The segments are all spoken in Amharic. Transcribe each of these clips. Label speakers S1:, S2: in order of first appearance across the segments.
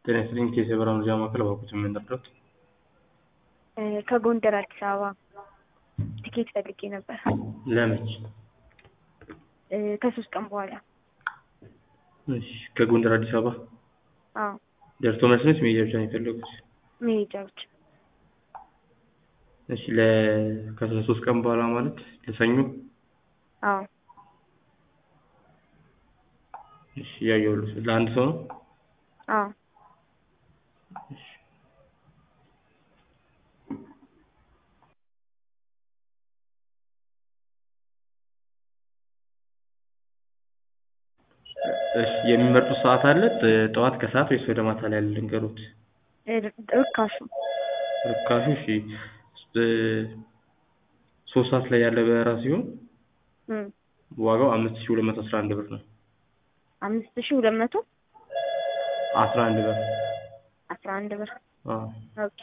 S1: ጤና ይስጥልኝ ኬስ የበራ መረጃ ማዕከል እባክዎት ምን ልርዳዎት?
S2: ከጎንደር አዲስ አበባ ትኬት ፈልጌ ነበር
S1: ለመች?
S2: ከሶስት ቀን በኋላ።
S1: እሺ ከጎንደር አዲስ አበባ
S2: አዎ
S1: ደርሶ መልስ ነች መሄጃ ብቻ ነው የፈለጉት?
S2: መሄጃ ብቻ።
S1: እሺ ለ ከሶስት ቀን በኋላ ማለት ለሰኞ?
S2: አዎ
S1: እሺ እያየሁልዎት ለአንድ ሰው ነው?
S2: አዎ
S1: እሺ እሺ የሚመርጡት ሰዓት አለ? ጠዋት ከሰዓት ወይስ ወደ ማታ ላይ ያለ ልንገሮት?
S2: ርካሹ
S1: ርካሹ እሺ ሶስት ሰዓት ላይ ያለ በረራ ሲሆን
S2: እም
S1: ዋጋው አምስት ሺህ ሁለት መቶ አስራ አንድ ብር ነው።
S2: አምስት ሺህ ሁለት መቶ
S1: አስራ አንድ ብር
S2: አስራ አንድ ብር
S1: አዎ
S2: ኦኬ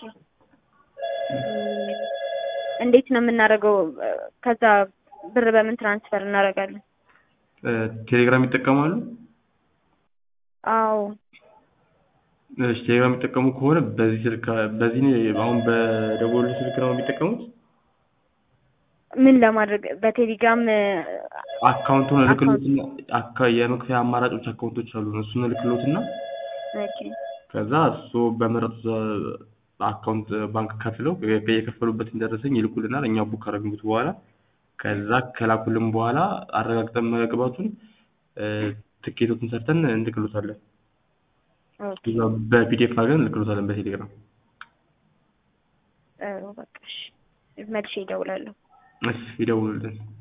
S2: እንዴት ነው የምናደርገው? ከዛ ብር በምን ትራንስፈር እናደርጋለን?
S1: ቴሌግራም ይጠቀማሉ?
S2: አዎ
S1: እሺ ቴሌግራም የሚጠቀሙ ከሆነ በዚህ ስልክ በዚህ አሁን በደወሉልኝ ስልክ ነው የሚጠቀሙት?
S2: ምን ለማድረግ በቴሌግራም
S1: አካውንቱን እልክልዎትና አካ የመክፈያ አማራጮች አካውንቶች አሉ እሱን እልክልዎትና
S2: ኦኬ
S1: ከዛ እርስዎ በመረጡት አካውንት ባንክ ከፍለው የከፈሉበትን ደረሰኝ ይልኩልናል እኛ ቡክ ካደረግንዎት በኋላ ከዛ ከላኩልን በኋላ አረጋግጠን መግባቱን ትኬቶችን ሰርተን እንልክልዎታለን።
S2: ኦኬ
S1: በፒዲኤፍ አድርገን እንልክልዎታለን በቴሌግራም።
S2: በቃ እሺ መልሼ እደውላለሁ።
S1: እሺ ይደውሉልን።